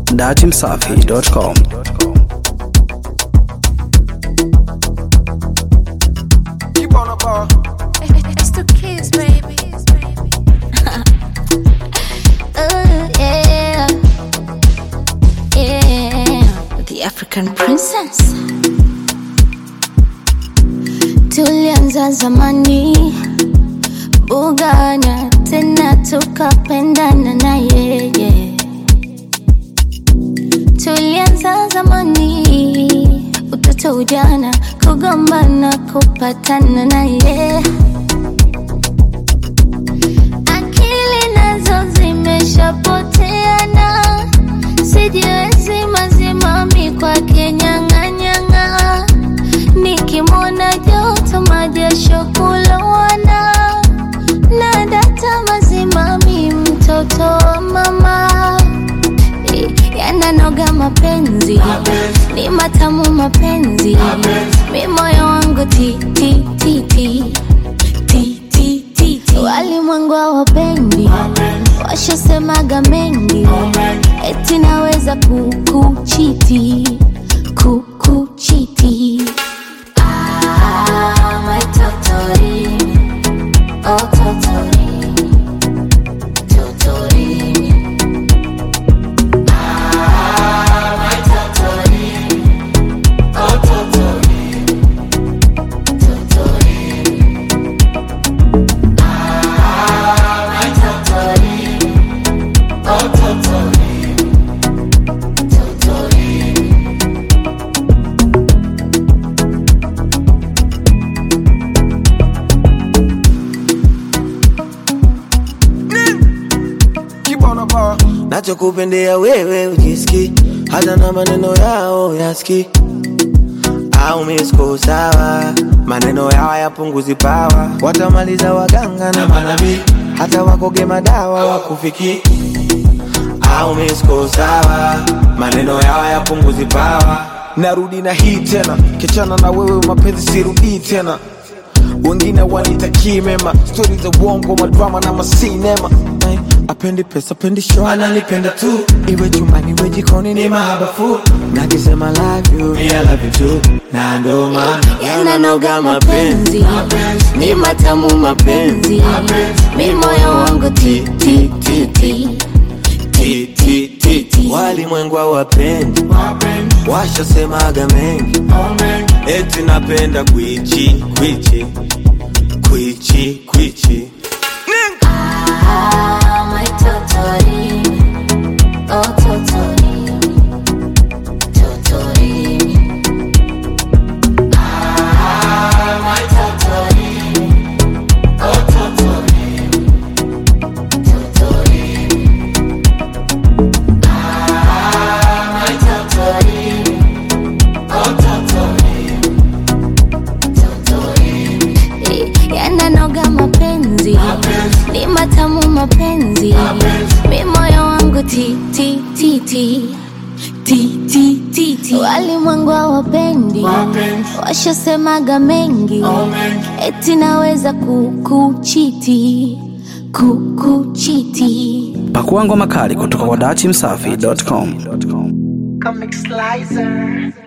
datimsafi.com. Keep on the bar. It's the kids, baby. Ooh, yeah. Yeah. The African princess. Tulianza zamani bugana tena tukapendana na yeye. Tulianza zamani utoto ujana kugombana kupatana na yeye. akili nazo zimeshapoteana, sijiwezi mazimami kwake nyang'anyang'a, nikimwona joto majasho kulowana, na data mazimami mtoto wa mama Eh, yananoga mapenzi ni matamu mapenzi mi moyo wangu ti ti ti ti ti ti ti ti walimwengu hawapendi washasemaga mengi eti naweza kukuchiti kukuchiti Ah, my totori, oh totori, totori. Keep on the bar. nachokupendea wewe ujiski hata na maneno yao yaski au misko sawa maneno yao yapunguzi pawa watamaliza waganga na manabii hata wakoge madawa wakufiki au misko sawa maneno yao yapunguzi pawa narudi na hii tena kichana na wewe mapenzi sirudii tena wengine wanitakii mema stori za uongo madrama na masinema Ay, apendi pesa apendi show ananipenda tu iwe chumbani iwe jikoni ni mahabafu nakisema love you, me I love you too na ndo maana yananoga mapenzi ni matamu mapenzi mi moyo wangu ti ti ti ti Ti, ti, ti, ti. walimwengu hawapendi washasemaga mengi eti napenda kwichi kwichi kwichi kwichi Ah, my totori, oh totori, totori. Ah, my totori, oh totori, totori. Ah, my totori, oh totori, totori. Eh, yananoga mapenzi ni matamu mapenzi mi moyo wangu ti ti ti ti ti ti ti ti walimwengu hawapendi washasemaga mengi eti naweza kukuchiti kukuchiti Pakua ngoma kali kutoka kwa datimsafi.com. Comic Slicer.